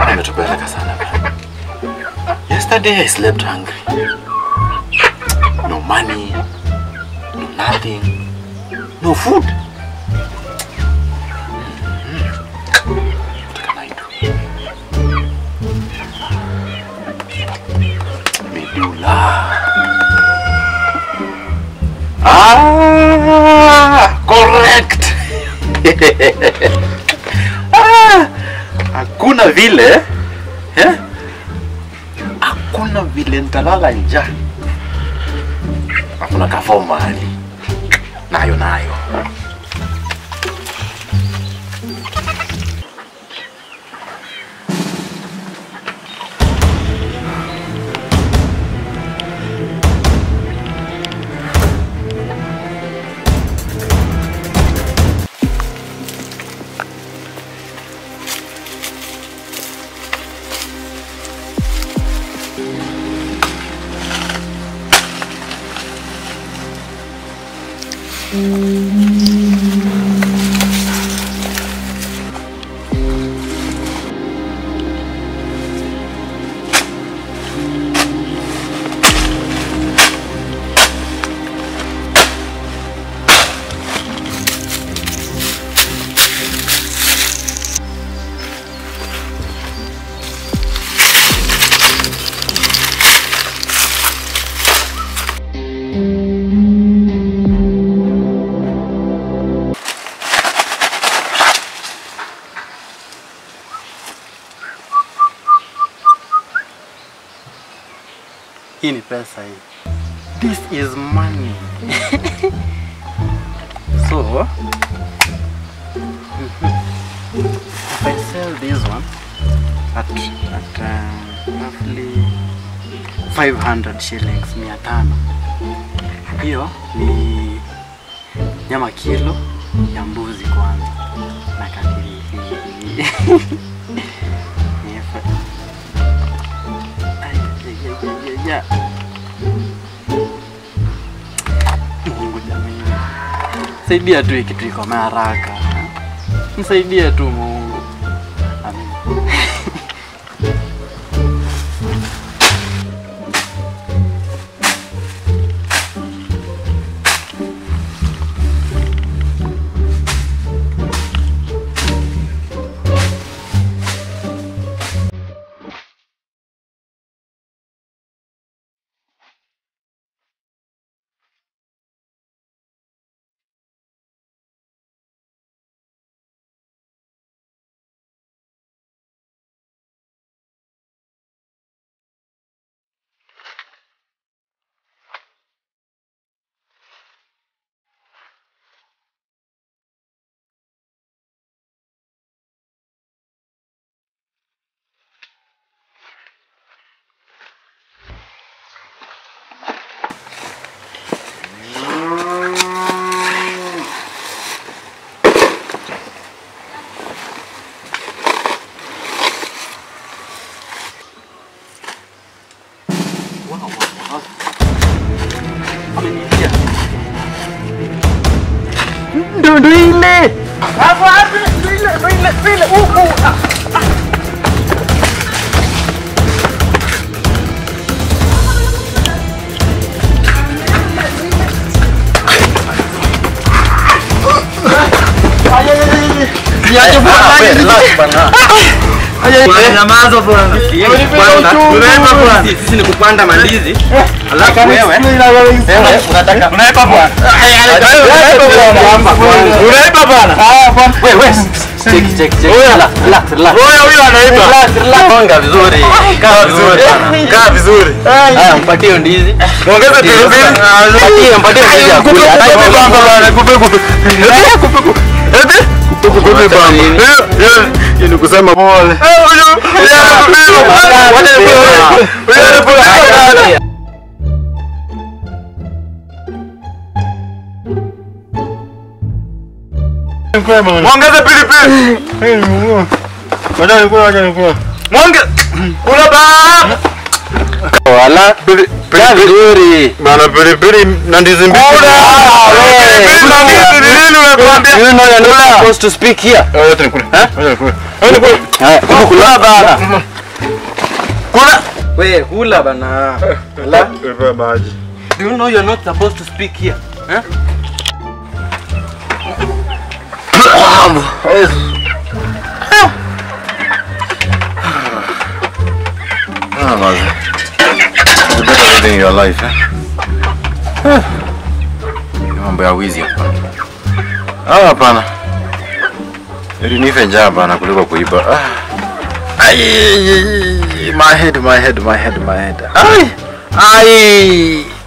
Bwana ametupeleka sana bwana. Yesterday I slept hungry. No money, no nothing, no food. What can I do? Medula. Ah, correct. ah, hakuna vile eh? Hakuna vile nitalala njaa. Hakuna kafao mahali nayo nayo. Hii ni pesa hii. This is money. so, if I sell this one at, at uh, roughly 500 shillings, mia tano, hiyo ni nyama kilo ya mbuzi kwanza na kapilipili. Yes. Ay, ay, ay, ay, ay, ay. Mungu jamani, saidia tu hii kitu iko na haraka, msaidie tu Mungu. Amen. Ameniingia. Ndo ndo ile. Hapo hapo ndo ile ndo ile ndo ile huku. Ah, ah. Ay, ay, ay, ay. Niache bwana. Nyamaza bwana. Bwana, Unaipa bwana. Sisi ni kupanda mandizi. Alafu wewe wewe unataka unaipa bwana. Unaipa bwana. Wewe, check check check. Relax, relax, relax. Wewe huyo anaipa. Relax, relax. Gonga vizuri. Kaa vizuri bwana. Kaa vizuri. Haya, mpatie hiyo ndizi. Ongeza pilipili. Mpatie, mpatie ndizi ya kula. Kupe kupe bamba bwana. Kupe kupe. Kupe kupe. Eti? Kupe kupe bamba. Hii ni kusema pole. Mwongeze pilipili. Mwonge. Kula ba. Wala. Kaa vizuri. Bana pilipili na ndizi mbili. Kula. Pilipili na ndizi ni nini unakwambia? You know you're not supposed to speak here. Wacha nikule. Wacha nikule. Yaani kwa- Haya, kula bana. Kula. Wewe kula bana. Ala. Pepe maji. Do you know you're not supposed to speak here? Eh? Ah, mazi. You better living your life, eh? Eh. Ni Mambo ya wizi hapa. Ah, hapana. Ili nife njaa bana kuliko kuiba. Ah. Ai, my head, my head, my head, my head. Ai. Ai.